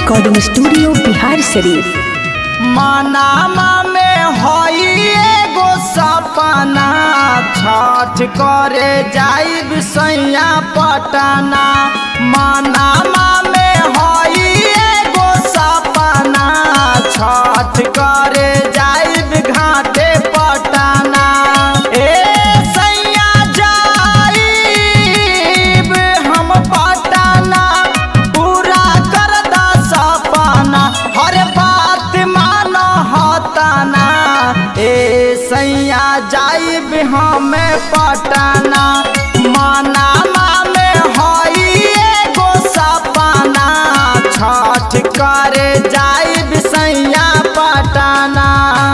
recording studio Bihar शरीफ Manama में हई एगो सपना छठ करे जाइब सैया पटना मनामा में हई एगो सपना छठ करे जाइब घाटे पटना ए सैया जाइब हम पटना पूरा कर दा सपना हर बात मान हताना ए सैया जाइब हमें पटना मनामा में हई एगो सपना छठ करे जाइब सैया पटना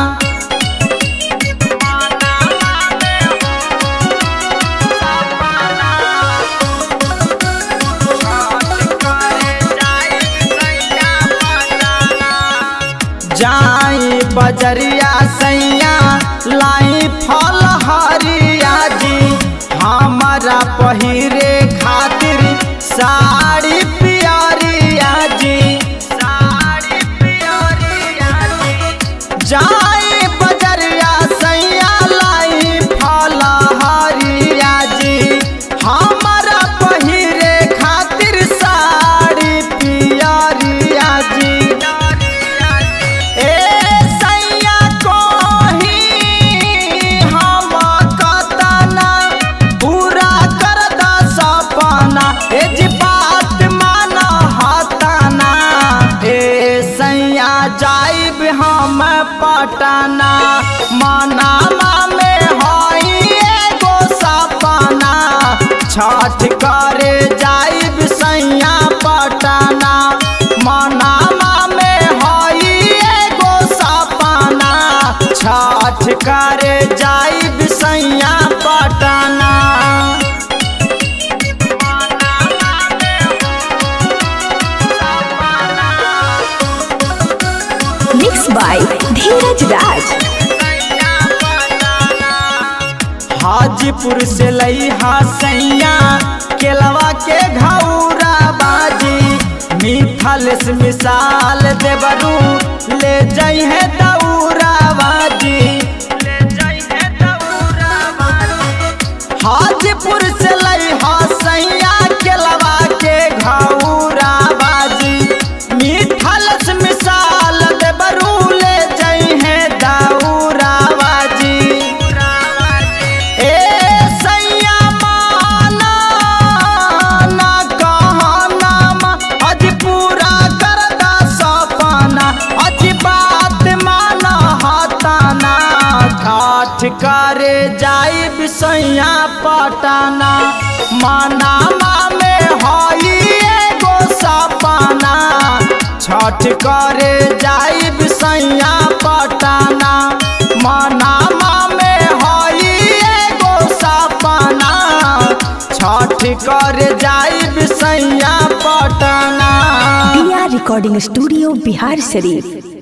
जाई बजरिया सैया लाई फल हरिया जी हमारा पहिरे खातिर साड़ी पियरिया जी साड़ी पियरिया जी जाई बजरिया सैया लाई फल हरिया जी हमारा पहिरे खातिर साड़ी पियरिया जी ए सैया कोही हम कतना पूरा कर दा सपना ए जी बात मान हताना ए सैया जाइब हम पटना मनामा में हई एगो सपना छठ करे जाइब सैया पटना मनामा में हई एगो सपना छठ करे जाइब सैया पटना मिक्स बाय धीरज राज हाजीपुर से लईहा सैया केलवा के घौरा बाजी मिथल से मिसाल देवरू ले जाइ है दौरा बाजी ले जाइ है दौरा बाजी हाजीपुर से लईहा सैया केलवा के घौरा बाजी मिथल से मिसाल देवरू ले जाइ है दौरा बाजी ए सैया माना ना कहना मा, अज पूरा कर दा सपना अज बात माना हताना ठाठ करे जाइब सैया पटना मनामा में हई एगो सपना छठ करे जाइब सैया पटना मनामा में हई एगो सपना छठ करे जाइब सैया पटना बिहार रिकॉर्डिंग स्टूडियो बिहार शरीफ